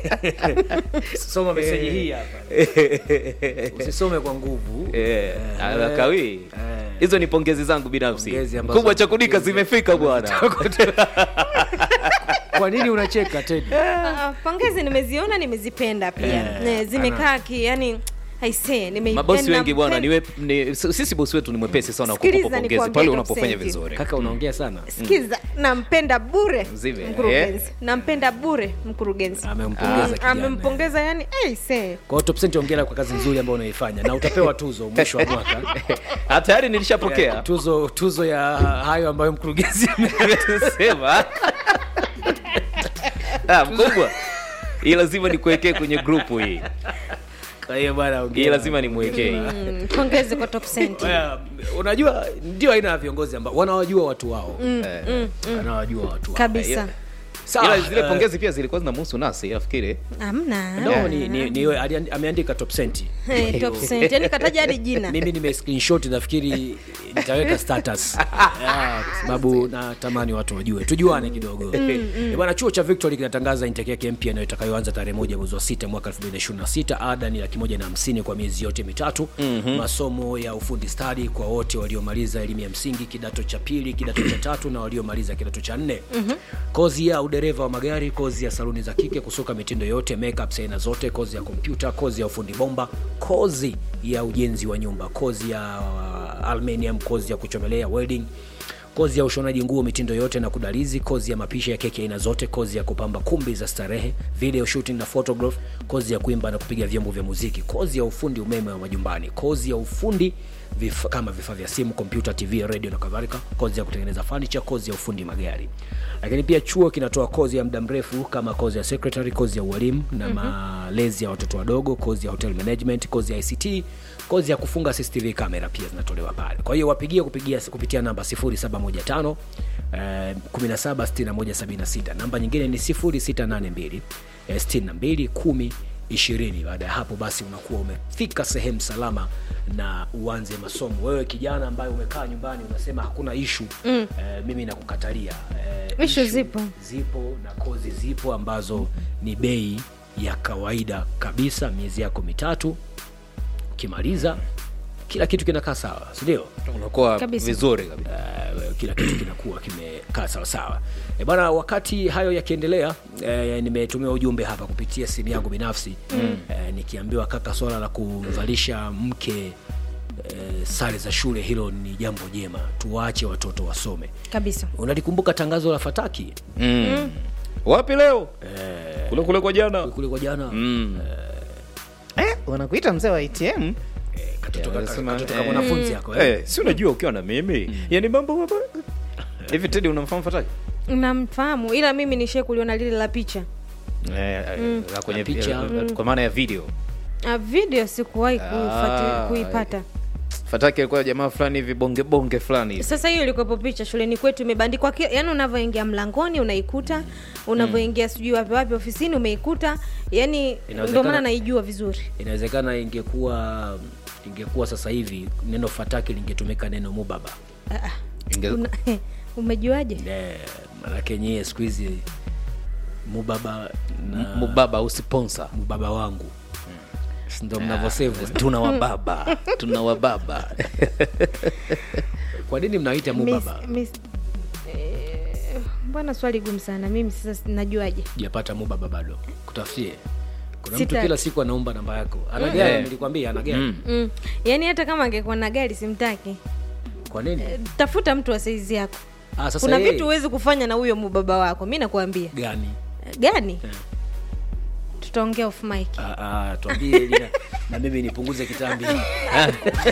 soma meseji hii hapa usisome kwa nguvu Eh, Eh, kawi eh. hizo ni pongezi zangu binafsi Pongezi ambazo- kubwa cha kudika zimefika bwana kwa nini unacheka tedi Ah, pongezi nimeziona nimezipenda pia Eh, Eh, zimekaa ki yani aisee nime mabosi yani wengi bwana nampenda- ni, wep, ni sisi bosi wetu ni mwepesi sana wa Sikiliza kukupa pongezi nikwambie pale Top unapofanya Cent. vizuri kaka unaongea sana sikiza nampenda bure Mzime, mkurugenzi nampenda bure mkurugenzi Amempongeza Mm, kijana. amempongeza yani aisee kwa hiyo top cent ongera kwa kazi nzuri ambayo unaifanya na utapewa tuzo mwisho wa mwaka Ah, tayari nilishapokea tuzo tuzo ya hayo ambayo mkurugenzi ame- sema ah, mkubwa hii lazima nikuwekee kwenye grupu hii kwa hiyo bwana hii ongera. lazima nimwekee Mm, pongezi kwa top cent Well, unajua ndio aina ya viongozi ambao wanawajua watu wao Eh, wanawajua watu wao kabisa Sawa, ila zile eh, pongezi pia zilikuwa zinamhusu nasi nafikiri amna no, ni, ni, ni, ali- ameandika top cent Eh, top cent yani kataja hadi jina mimi nime screenshot nafikiri nitaweka status yeah, kwa sababu natamani watu wajue tujuane kidogo Eh, bwana chuo cha victory kinatangaza intake yake mpya na itakayoanza tarehe moja mwezi wa sita mwaka 2026 ada ni laki moja na hamsini kwa miezi yote mitatu masomo ya ufundi stadi kwa wote waliomaliza elimu ya msingi kidato cha pili kidato cha tatu na waliomaliza kidato cha nne kozi ya udereva wa magari kozi ya saluni za kike kusuka mitindo yote makeup aina zote kozi ya kompyuta kozi ya ufundi bomba kozi ya ujenzi wa nyumba kozi ya uh, aluminium kozi ya kuchomelea welding kozi ya ushonaji nguo mitindo yote na kudalizi kozi ya mapishi ya keki aina zote kozi ya kupamba kumbi za starehe video shooting na photograph kozi ya kuimba na kupiga vyombo vya muziki kozi ya ufundi umeme wa majumbani kozi ya ufundi vif, kama vifaa vya simu kompyuta tv radio na kadhalika kozi ya kutengeneza furniture kozi ya ufundi magari lakini pia chuo kinatoa kozi ya muda mrefu kama kozi ya secretary kozi ya ualimu na malezi ya watoto wadogo kozi ya hotel management kozi ya ict kozi ya kufunga cctv kamera pia zinatolewa pale kwa hiyo wapigie kupigia kupitia namba 0715 eh, 176176 namba nyingine ni 0682 eh, 62 10 ishirini baada ya hapo basi unakuwa umefika sehemu salama na uanze masomo wewe kijana ambaye umekaa nyumbani unasema hakuna ishu mm. eh, mimi nakukatalia eh, Issue zipo. zipo na kozi zipo ambazo ni bei ya kawaida kabisa miezi yako mitatu ukimaliza kila kitu kinakaa sawa sindio unakuwa Kabisa. vizuri kabisa uh, kila kitu kinakuwa kimekaa sawasawa e bana wakati hayo yakiendelea e, nimetumiwa ujumbe hapa kupitia simu yangu binafsi mm. e, nikiambiwa kaka swala la kumvalisha mke e, sare za shule hilo ni jambo jema tuwaache watoto wasome kabisa unalikumbuka tangazo la fataki mm. wapi leo kule kule kwa jana kule kwa jana mm. eh, wanakuita mzee wa atm e, katoto Yeah, wanasema, katoto eh, kama mwanafunzi yako eh. eh, si unajua ukiwa na mimi yani mambo mambo hivi tedi unamfahamu fataki namfahamu ila mimi nishie kuliona lile la picha eh, la kwenye La picha. eh, kwa maana ya video Ah, video sikuwahi kuifati- Ah, kuipata fataki alikuwa jamaa fulani hivi bonge bonge fulani hivi. sasa hiyo ilikuwepo picha shuleni kwetu imebandikwa ki- yaani unavyoingia mlangoni unaikuta unavyoingia sijui wapi wapi ofisini umeikuta yani Inawezekana- ndio maana naijua vizuri inawezekana ingekuwa ingekuwa sasa hivi neno fataki lingetumika neno mubaba Inge- Una, umejuaje Eh, manake nyie siku hizi mubaba na mubaba au sponsor mubaba wangu Si ndo mnavyosevu tuna wababa tuna wababa kwa nini mnaita mubaba Miss- miss- eh, mbona swali gumu sana mimi sasa najuaje japata mubaba bado kutafutie kuna Sita- mtu kila siku anaomba namba yako ana gari nilikwambia ana gari Mm. mm. yaani hata kama angekuwa na gari simtaki kwa nini tafuta mtu wa saizi yako ah, sasa kuna yeye- vitu huwezi kufanya na huyo mubaba wako mi nakuambia gani Eh, gani tutaongea off mic Ah, ah, tuambie ili na- na mimi nipunguze kitambi